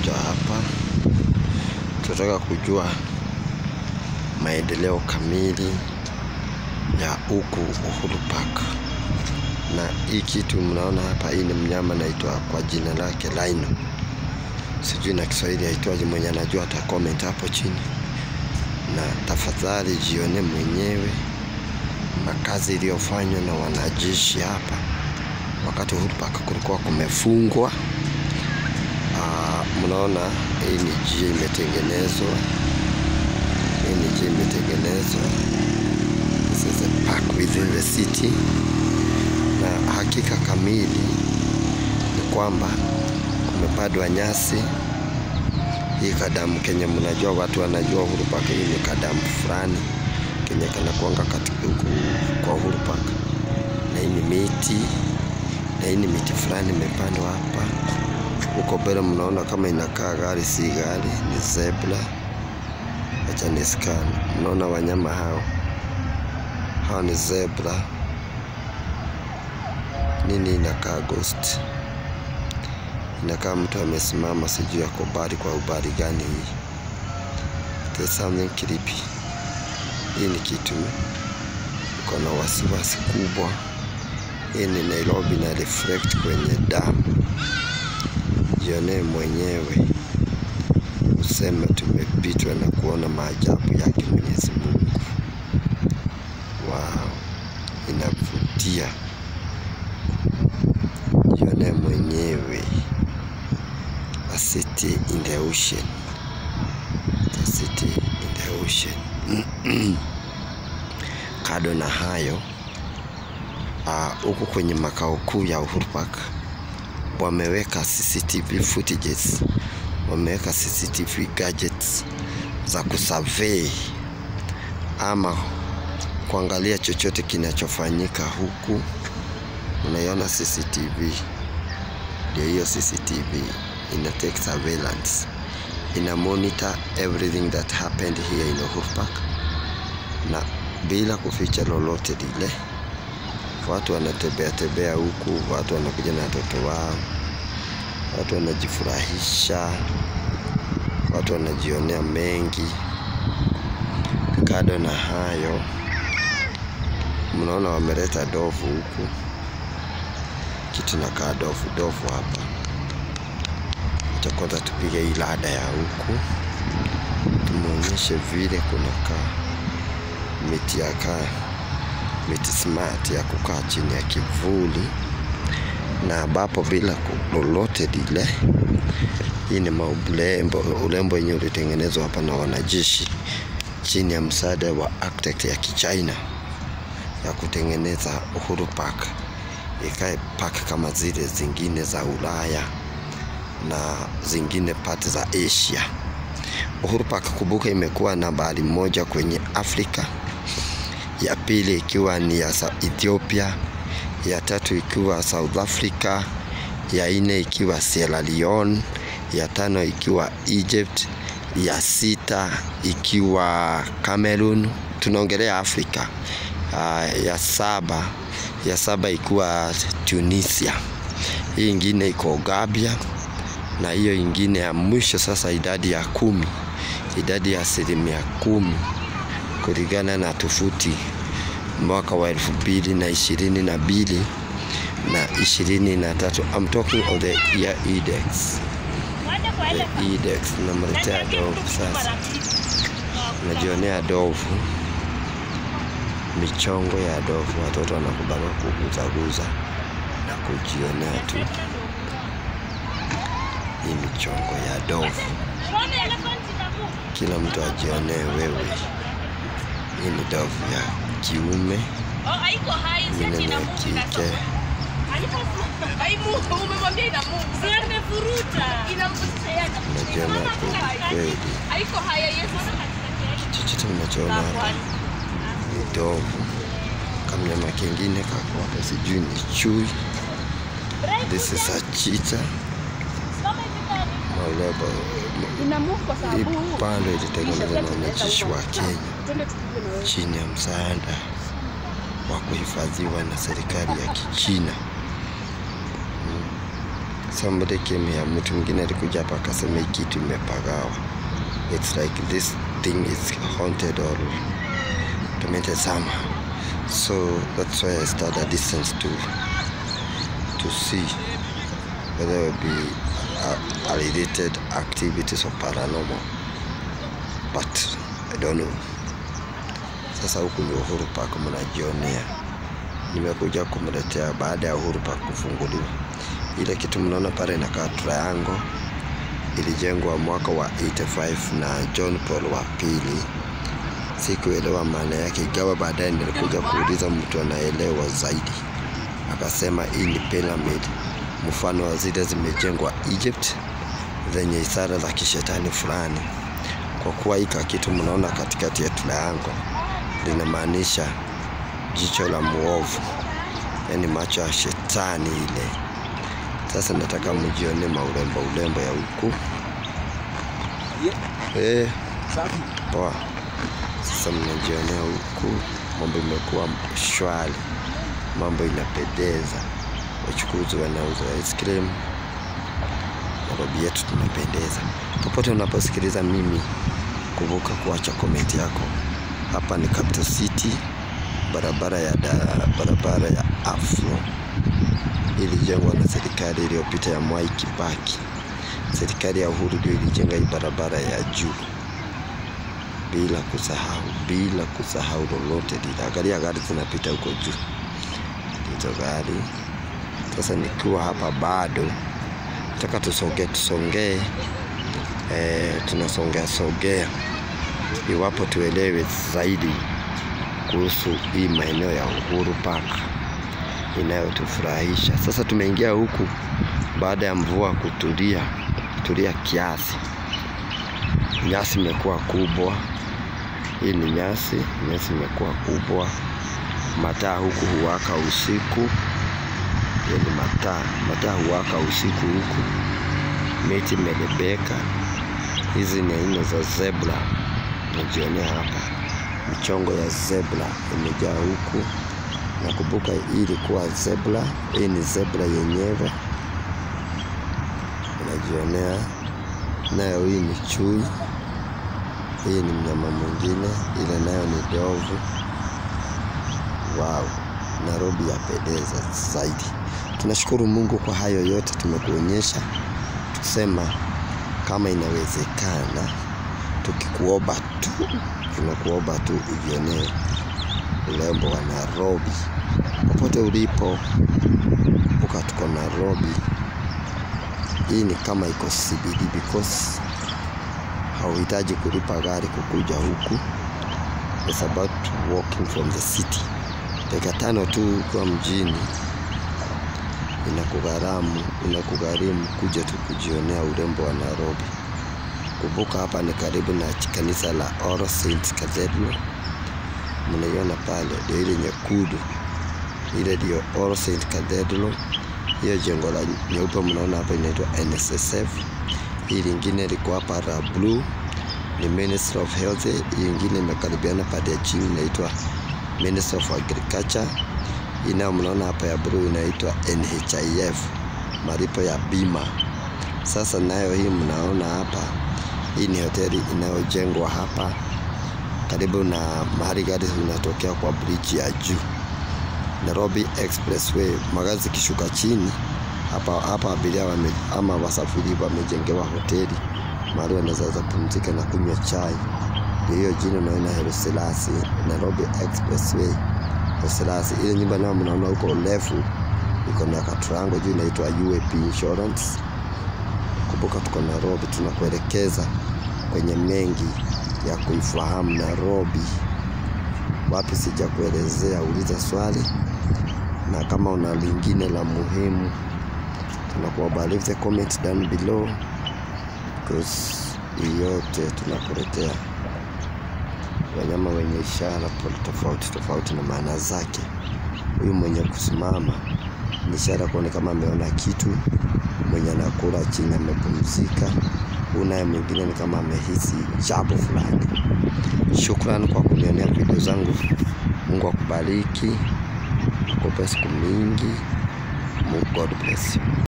tumekuja hapa, tunataka kujua maendeleo kamili ya huku Uhuru Park. Na hii kitu mnaona hapa, hii ni mnyama naitwa kwa jina lake rhino, sijui na Kiswahili aitwaje. Mwenye anajua ata comment hapo chini, na tafadhali jione mwenyewe makazi iliyofanywa na wanajeshi hapa wakati Uhuru Park kulikuwa kumefungwa. Uh, mnaona hii ni njia imetengenezwa, hii ni njia imetengenezwa. This is a park within the city, na hakika kamili ni kwamba kumepandwa nyasi. Hii kadamu kenye mnajua, watu wanajua Uhuru Park, hii ni kadamu fulani kenye kanakuanga katika huku kwa Uhuru Park, na hii ni miti na hii ni miti fulani imepandwa hapa. Huko mbele mnaona kama inakaa gari, si gari, ni zebra. Acha ni scan. Mnaona wanyama hao, hao ni zebra. Nini inakaa ghost, inakaa mtu amesimama, sijui ako bari kwa ubari gani hii. There's something creepy. Hii ni kitu iko na wasiwasi kubwa. Hii ni Nairobi na reflect kwenye damu. Jionee mwenyewe, useme tumepitwa na kuona maajabu yake Mwenyezi Mungu. Wow, inavutia. Jionee mwenyewe, a city in the ocean, a city in the ocean. Kado na hayo huku uh, kwenye makao kuu ya Uhuru Park wameweka CCTV footages, wameweka CCTV gadgets za kusurvey ama kuangalia chochote kinachofanyika huku. Unaiona CCTV, ndio hiyo CCTV ina take surveillance, ina monitor everything that happened here in Uhuru Park, na bila kuficha lolote lile watu wanatembea tembea huku, watu wanakuja na watoto wao, watu wanajifurahisha, watu wanajionea mengi. Kado na hayo, mnaona wameleta dovu huku, kitu na kaa dovu dovu hapa. Acha kwanza tupige hii lada ya huku, tumuonyeshe vile kunakaa miti ya kaa miti smart ya kukaa chini ya kivuli na ambapo bila lolote lile. Hii ni maulembo ulembo yenye ulitengenezwa hapa na wanajeshi chini ya msaada wa architect ya Kichina ya kutengeneza Uhuru Park ikae park kama zile zingine za Ulaya na zingine pati za Asia. Uhuru Park kumbuka, imekuwa nambari moja kwenye Afrika ya pili ikiwa ni ya Ethiopia, ya tatu ikiwa South Africa, ya nne ikiwa Sierra Leone, ya tano ikiwa Egypt, ya sita ikiwa Cameroon. Tunaongelea Afrika. Uh, ya saba ya saba ikiwa Tunisia, hii ingine iko Gambia, na hiyo ingine ya mwisho sasa, idadi ya kumi, idadi ya asilimia kumi kulingana na tofuti mwaka wa elfu mbili na ishirini na mbili na ishirini na tatu. I'm talking of the year index. The index namletea dovu sasa, najionea dovu, michongo ya dovu, watoto wanakubana kuguzaguza na kujionea tu hii michongo ya dovu, kila mtu ajionee wewe. Hii ni dovu ya kiume, ingine ni ya kike. Najiona kweli, chochote mnachoona hapa ni dovu. Kamnyama kengine kako hapa, sijui ni chui. This is a cheetah. Maulebo hii pando ilitengenezwa na wanajeshi wa Kenya chini ya msaada wa kuhifadhiwa na serikali ya Kichina. somebody came here, mtu mwingine alikuja hapa akasema hii kitu imepagawa. It's like this thing is haunted or tormented somehow. So that's why I started a distance to to see whether it will be uh, related activities or paranormal, but I don't know. Sasa huku ni Uhuru Park, mnajionea. Nimekuja kumletea baada ya Uhuru Park kufunguliwa. Ile kitu mnaona pale inakaa triangle, ilijengwa mwaka wa 85 na John Paul wa pili. Sikuelewa maana yake, ingawa baadaye nilikuja kuuliza mtu anaelewa zaidi, akasema hii ni pyramid, mfano wa zile zimejengwa Egypt zenye ishara za kishetani fulani. Kwa kuwa hika kitu mnaona katikati ya triangle linamaanisha jicho la muovu, yaani macho ya shetani ile. Sasa nataka mjione maurembo urembo ya huku eh, poa. Sasa mnajionea huku, mambo imekuwa shwari, mambo inapendeza. Wachukuzi wanauza ice cream, Nairobi yetu tunapendeza. Popote unaposikiliza mimi, kumbuka kuacha komenti yako. Hapa ni Capital City, barabara ya da, barabara ya Afro ilijengwa na serikali iliyopita ya Mwai Kibaki. Serikali ya Uhuru ndio ilijenga hii barabara ya juu bila kusahau, bila kusahau lolote lile. Angalia gari zinapita huko juu, hizo gari. Sasa nikiwa hapa bado nataka tusongee tusongee, eh, tunasongea songea iwapo tuelewe zaidi kuhusu hii maeneo ya Uhuru Park inayotufurahisha. Sasa tumeingia huku baada ya mvua kutulia kutulia kiasi. Nyasi imekuwa kubwa, hii ni nyasi, nyasi imekuwa kubwa. Mataa huku huwaka usiku, hiyo ni mataa, mataa huwaka usiku huku. Miti imelebeka, hizi ni aina za zebra, najionea hapa michongo ya zebra imejaa huku. Nakumbuka hii ilikuwa zebra, hii ni zebra yenyewe, unajionea nayo. Hii ni chui, hii ni mnyama mwingine, ile nayo ni ndovu. Wow, Nairobi yapendeza zaidi. Tunashukuru Mungu kwa hayo yote tumekuonyesha, tusema kama inawezekana, tukikuomba tu, tunakuomba tu ujionee urembo wa Nairobi popote ulipo. Kumbuka tuko Nairobi, hii ni kama iko CBD because hauhitaji kulipa gari kukuja huku. It's about walking from the city. Dakika tano tu ukiwa mjini inakugharamu inakugharimu kuja tu kujionea urembo wa Nairobi. Kumbuka hapa ni karibu na kanisa la All Saints Cathedral mnaiona pale, ndio ile nyekundu, ile ndio All Saint Cathedral. Hiyo jengo la nyeupe mnaona hapa inaitwa NSSF. Hii lingine liko hapa la blue ni Ministry of Health. Hii ingine imekaribiana pale ya chini inaitwa Ministry of Agriculture. Hii nayo mnaona hapa ya blue inaitwa NHIF, malipo ya bima. Sasa nayo hii mnaona hapa, hii ni hoteli inayojengwa hapa karibu na mahali gari zinatokea kwa bridge ya juu Nairobi Expressway. Magari zikishuka chini hapa hapa, abiria wame, ama wasafiri wamejengewa hoteli mahali wanaweza pumzika na kunywa chai. Ndio hiyo jina unaona Haile Selassie, Nairobi Expressway Haile Selassie. Ile nyumba nayo mnaona huko urefu iko na katrango juu inaitwa UAP Insurance. Kumbuka tuko Nairobi, tunakuelekeza kwenye mengi ya kuifahamu Nairobi. Wapi sija kuelezea, uliza swali, na kama una lingine la muhimu, tunakuomba leave the comment down below because hii yote tunakuletea wanyama wenye ishara tofauti tofauti na maana zake. Huyu mwenye kusimama ni ishara kuone kama ameona kitu, mwenye anakula chini amepumzika huyu naye mwingine ni kama amehisi jambo fulani. Shukrani kwa kunionea video zangu. Mungu akubariki, akupe siku mingi. God bless you.